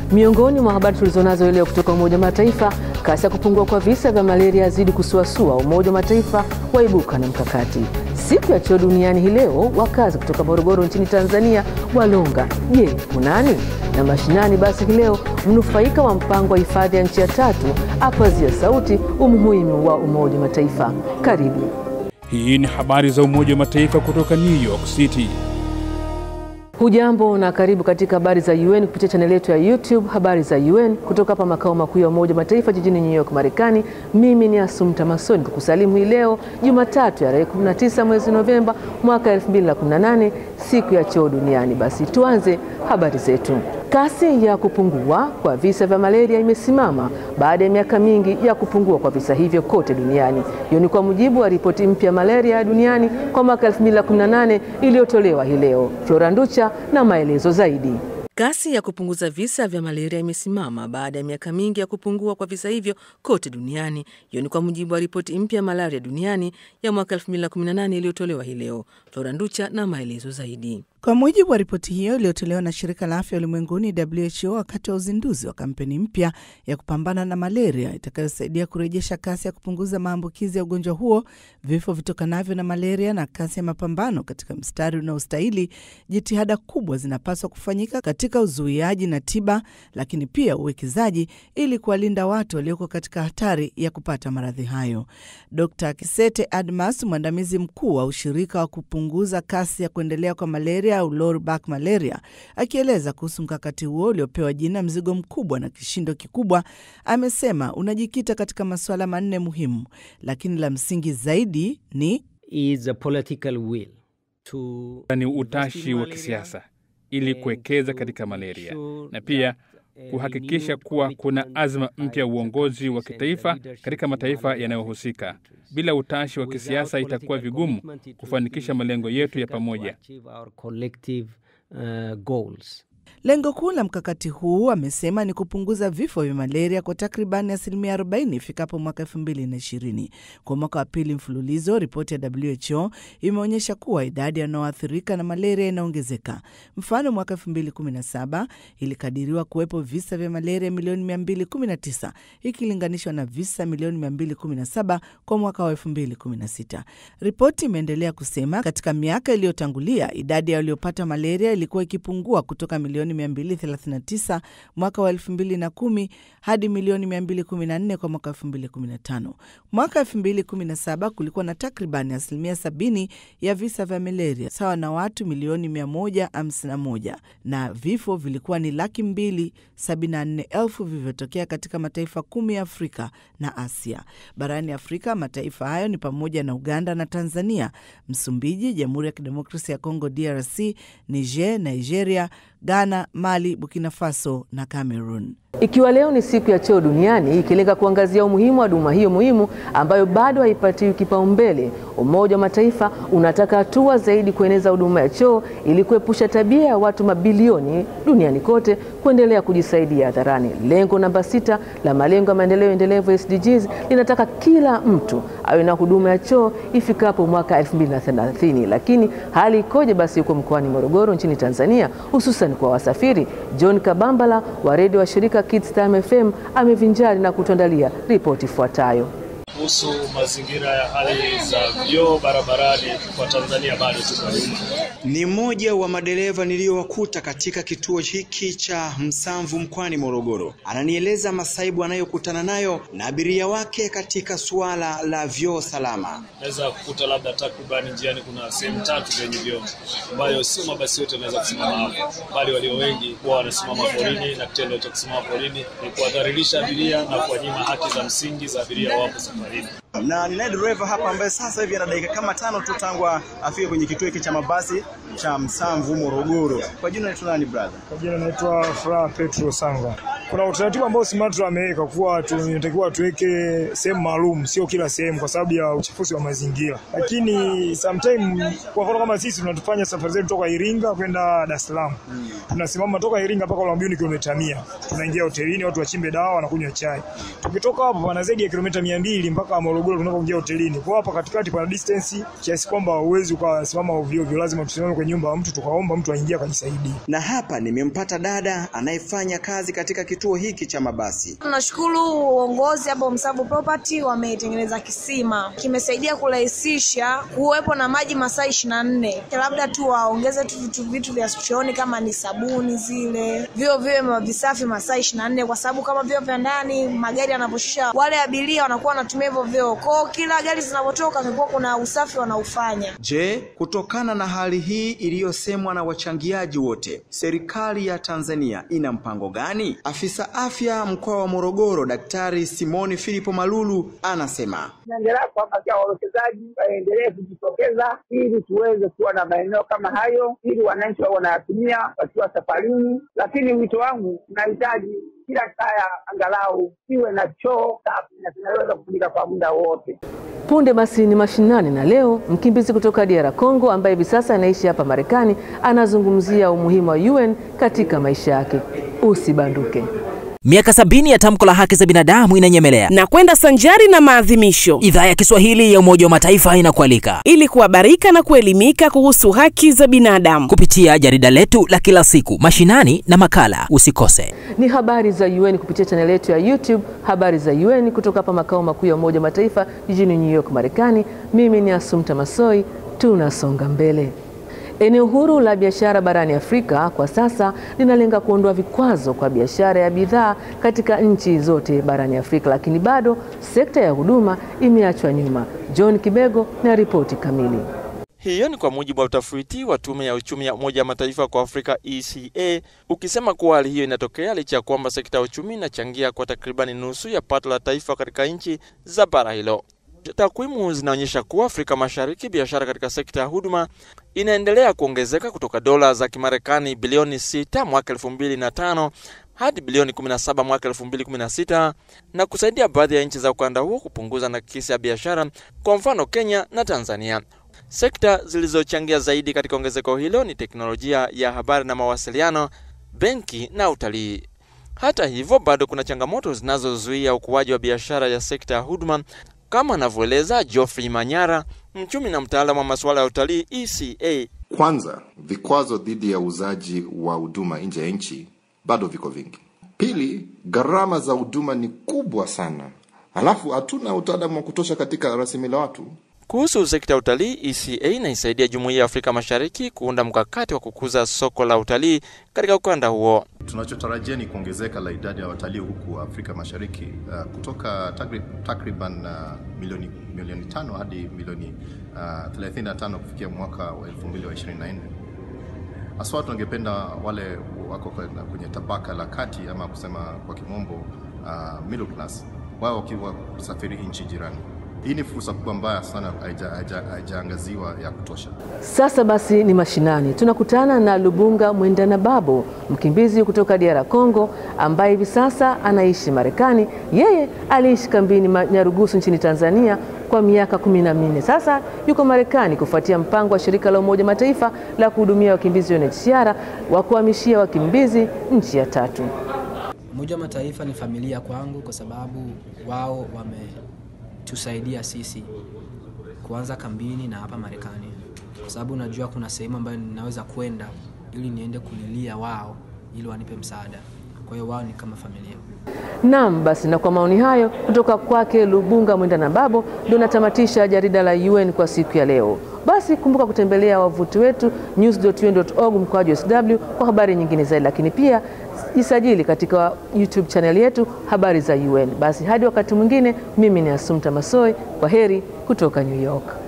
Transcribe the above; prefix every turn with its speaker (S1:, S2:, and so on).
S1: Miongoni mwa habari tulizonazo leo kutoka Umoja wa Mataifa, kasi ya kupungua kwa visa vya malaria yazidi kusuasua. Umoja wa Mataifa waibuka na mkakati. Siku ya choo duniani hii leo, wakazi kutoka Morogoro nchini Tanzania walonga, je, kunani na mashinani? Basi hii leo mnufaika wa mpango wa hifadhi ya nchi ya tatu apazia sauti umuhimu wa Umoja wa Mataifa. Karibu.
S2: Hii ni habari za Umoja wa Mataifa kutoka New York City.
S1: Hujambo na karibu katika habari za UN kupitia chaneli yetu ya YouTube habari za UN kutoka hapa makao makuu ya Umoja wa Mataifa jijini New York, Marekani. Mimi ni Asumta Masoni kukusalimu hii leo Jumatatu ya tarehe 19 mwezi Novemba mwaka 2018 siku ya choo duniani. Basi tuanze habari zetu. Kasi ya kupungua kwa visa vya malaria imesimama baada ya miaka mingi ya kupungua kwa visa hivyo kote duniani. Hiyo ni kwa mujibu wa ripoti mpya ya malaria duniani kwa mwaka 2018 iliyotolewa hii leo. Flora Nducha na maelezo zaidi. Kasi ya kupunguza visa vya malaria imesimama baada ya miaka mingi ya kupungua kwa visa hivyo kote duniani. Hiyo ni kwa mujibu wa ripoti mpya ya malaria duniani ya mwaka 2018 iliyotolewa hii leo. Flora Nducha na maelezo zaidi.
S3: Kwa mujibu wa ripoti hiyo iliyotolewa na shirika la afya ulimwenguni WHO wakati wa uzinduzi wa kampeni mpya ya kupambana na malaria itakayosaidia kurejesha kasi ya kupunguza maambukizi ya ugonjwa huo, vifo vitokanavyo na malaria na kasi ya mapambano katika mstari unaostahili, jitihada kubwa zinapaswa kufanyika katika uzuiaji na tiba, lakini pia uwekezaji ili kuwalinda watu walioko katika hatari ya kupata maradhi hayo. Dr Kisete Admas, mwandamizi mkuu wa ushirika wa kupunguza kasi ya kuendelea kwa malaria au low back malaria, akieleza kuhusu mkakati huo uliopewa jina mzigo mkubwa na kishindo kikubwa, amesema unajikita katika masuala manne muhimu, lakini la msingi zaidi ni
S4: is a political will to
S2: ni utashi wa kisiasa ili kuwekeza katika malaria na pia kuhakikisha kuwa kuna azma mpya ya uongozi wa kitaifa katika mataifa yanayohusika. Bila utashi wa kisiasa itakuwa vigumu kufanikisha malengo yetu ya pamoja.
S3: Lengo kuu la mkakati huu amesema ni kupunguza vifo vya malaria kwa takribani asilimia 40 ifikapo mwaka 2020. Kwa mwaka wa pili mfululizo, ripoti ya WHO imeonyesha kuwa idadi yanayoathirika na malaria inaongezeka. Mfano, mwaka 2017 ilikadiriwa kuwepo visa vya malaria milioni 219 ikilinganishwa na visa milioni 217 kwa mwaka wa 2016. Ripoti imeendelea kusema katika miaka iliyotangulia idadi ya waliopata malaria ilikuwa ikipungua kutoka milioni 239 mwaka wa 2010 hadi milioni 214 kwa mwaka 2015. Mwaka 2017 kulikuwa na takribani asilimia 70 ya visa vya malaria sawa na watu milioni 151, na vifo vilikuwa ni laki mbili 74 elfu vilivyotokea katika mataifa kumi ya Afrika na Asia. Barani Afrika, mataifa hayo ni pamoja na Uganda na Tanzania, Msumbiji, Jamhuri ya Kidemokrasia ya Kongo DRC, Niger, Nigeria, Ghana, Mali, Burkina Faso na Cameroon.
S1: Ikiwa leo ni siku ya choo duniani ikilenga kuangazia umuhimu wa huduma hiyo muhimu ambayo bado haipatiwi kipaumbele, Umoja wa Mataifa unataka hatua zaidi kueneza huduma ya choo ili kuepusha tabia ya watu mabilioni duniani kote kuendelea kujisaidia hadharani. Lengo namba sita la malengo ya maendeleo endelevu SDGs linataka kila mtu awe na huduma ya choo ifikapo mwaka 2030. Lakini hali ikoje basi huko mkoani Morogoro nchini Tanzania, hususan kwa wasafiri? John Kabambala wa redio wa shirika Kids Time FM amevinjari na kutuandalia ripoti ifuatayo.
S5: Kuhusu mazingira ya hali za vyoo barabarani kwa Tanzania bado tuko nyuma.
S6: Ni mmoja wa madereva niliyowakuta katika kituo hiki cha Msamvu mkoani Morogoro. Ananieleza masaibu anayokutana nayo na abiria wake katika suala la vyoo salama.
S5: Naweza kukuta labda takriban njiani kuna sehemu tatu zenye vyoo ambayo sio mabasi yote yanaweza kusimama hapo, bali walio wengi huwa wanasimama porini, na kitendo cha kusimama porini ni kuwadhalilisha abiria na kuwanyima haki za msingi za abiria wapo safarini.
S6: Na ninaye dereva hapa ambaye sasa hivi ana dakika kama tano tu tangu afike kwenye kituo hiki cha mabasi cha Msamvu Morogoro. Kwa jina naitwa nani brother?
S7: Kwa jina naitwa Furaha Petro Sanga. kuna utaratibu ambao SMATRA ameweka kuwa tunatakiwa tuweke sehemu maalum, sio kila sehemu, kwa sababu ya uchafuzi wa mazingira. Lakini sometime, kwa mfano kama sisi tunatufanya safari zetu toka Iringa kwenda Dar es Salaam, tunasimama toka Iringa mpaka Ulambuni kilomita mia, tunaingia hotelini, watu wachimbe dawa, wanakunywa chai. Tukitoka hapo pana zaidi ya kilomita mia mbili mpaka Morogoro tunapoingia hotelini. Kwa hapa katikati pana distance kiasi kwamba huwezi ukasimama ovyo ovyo, lazima tusimame kwenye nyumba ya mtu tukaomba mtu aingie akajisaidia.
S6: Na hapa nimempata dada anayefanya kazi katika kituo hiki cha mabasi.
S8: Tunashukuru uongozi hapo Msabu Property wametengeneza kisima, kimesaidia kurahisisha kuwepo na maji masaa ishirini na nne. Labda tu waongeze tu vitu vitu vya chooni kama ni sabuni zile, vio viwe visafi masaa ishirini na nne, kwa sababu kama vio vya ndani magari yanaposhusha wale abiria wanakuwa wanatumia hivyo vyoo kwao, kila gari zinavyotoka kulikuwa kuna usafi wanaufanya.
S6: Je, kutokana na hali hii iliyosemwa na wachangiaji wote, serikali ya Tanzania ina mpango gani? Afisa afya mkoa wa Morogoro, Daktari Simoni Filipo Malulu anasema
S9: tunaendelea kuhamasisha wawekezaji waendelee kujitokeza ili tuweze kuwa na maeneo kama hayo, ili wananchi wao wanayatumia wakiwa safarini. Lakini wito wangu, tunahitaji kila kaya angalau iwe na choo safi na kinaweza kutumika kwa muda wote.
S1: Punde basi ni mashinani, na leo mkimbizi kutoka DR Congo ambaye hivi sasa anaishi hapa Marekani anazungumzia umuhimu wa UN katika maisha yake. Usibanduke.
S10: Miaka sabini ya tamko la haki za binadamu inanyemelea
S11: na kwenda sanjari na maadhimisho.
S10: Idhaa ya Kiswahili ya Umoja wa Mataifa inakualika
S11: ili kuhabarika na kuelimika kuhusu haki za binadamu
S10: kupitia jarida letu la kila siku, mashinani na makala. Usikose.
S1: Ni habari za UN kupitia chaneli yetu ya YouTube, habari za UN kutoka hapa makao makuu ya Umoja wa Mataifa jijini New York, Marekani. Mimi ni Asumta Masoi, tunasonga mbele. Eneo huru la biashara barani Afrika kwa sasa linalenga kuondoa vikwazo kwa biashara ya bidhaa katika nchi zote barani Afrika, lakini bado sekta ya huduma imeachwa nyuma. John Kibego na ripoti kamili.
S12: Hiyo ni kwa mujibu wa utafiti wa tume ya uchumi ya Umoja wa Mataifa kwa Afrika ECA, ukisema kuwa hali hiyo inatokea licha ya kwamba sekta ya uchumi inachangia kwa takribani nusu ya pato la taifa katika nchi za bara hilo. Takwimu zinaonyesha kuwa Afrika Mashariki, biashara katika sekta ya huduma inaendelea kuongezeka kutoka dola za Kimarekani bilioni 6 mwaka 2005 hadi bilioni 17 mwaka 2016 na kusaidia baadhi ya nchi za ukanda huo kupunguza nakisi ya biashara, kwa mfano Kenya na Tanzania. Sekta zilizochangia zaidi katika ongezeko hilo ni teknolojia ya habari na mawasiliano, benki na utalii. Hata hivyo, bado kuna changamoto zinazozuia ukuaji wa biashara ya sekta ya huduma kama anavyoeleza Geoffrey Manyara, mchumi na mtaalamu wa masuala ya utalii ECA.
S13: Kwanza, vikwazo dhidi ya uuzaji wa huduma nje ya nchi bado viko vingi. Pili, gharama za huduma ni kubwa sana, halafu hatuna utaalamu wa kutosha katika rasilimali watu.
S12: Kuhusu sekta ya utalii, ECA inaisaidia Jumuiya ya Afrika Mashariki kuunda mkakati wa kukuza soko la utalii katika ukanda huo.
S14: Tunachotarajia ni kuongezeka la idadi ya watalii huku Afrika Mashariki uh, kutoka takriban uh, milioni milioni tano hadi milioni uh, 35 kufikia mwaka wa 2024. Haswa tungependa wale wako kwenye tabaka la kati ama kusema kwa kimombo uh, middle class, wao wakiwa kusafiri nchi jirani. Hii ni fursa kubwa mbaya sana haijaangaziwa ya kutosha.
S1: Sasa basi ni mashinani, tunakutana na Lubunga Mwendana Babo, mkimbizi kutoka DR Congo ambaye hivi sasa anaishi Marekani. Yeye aliishi kambini Nyarugusu nchini Tanzania kwa miaka kumi na minne. Sasa yuko Marekani kufuatia mpango wa shirika la Umoja Mataifa la kuhudumia wakimbizi UNHCR wa kuhamishia wakimbizi nchi ya tatu.
S15: Umoja wa Mataifa ni familia kwangu kwa sababu wao wame tusaidia sisi kuanza kambini na hapa Marekani, kwa sababu najua kuna sehemu ambayo ninaweza kwenda ili niende kulilia wao ili wanipe msaada. Kwa hiyo wao ni kama familia.
S1: Naam, basi na kwa maoni hayo kutoka kwake Lubunga Mwenda na Babo, ndio natamatisha jarida la UN kwa siku ya leo. Basi kumbuka kutembelea wavuti wetu news.un.org mkoaji sw kwa habari nyingine zaidi, lakini pia jisajili katika YouTube channel yetu habari za UN. Basi hadi wakati mwingine, mimi ni Asumta Masoi, kwa heri kutoka New York.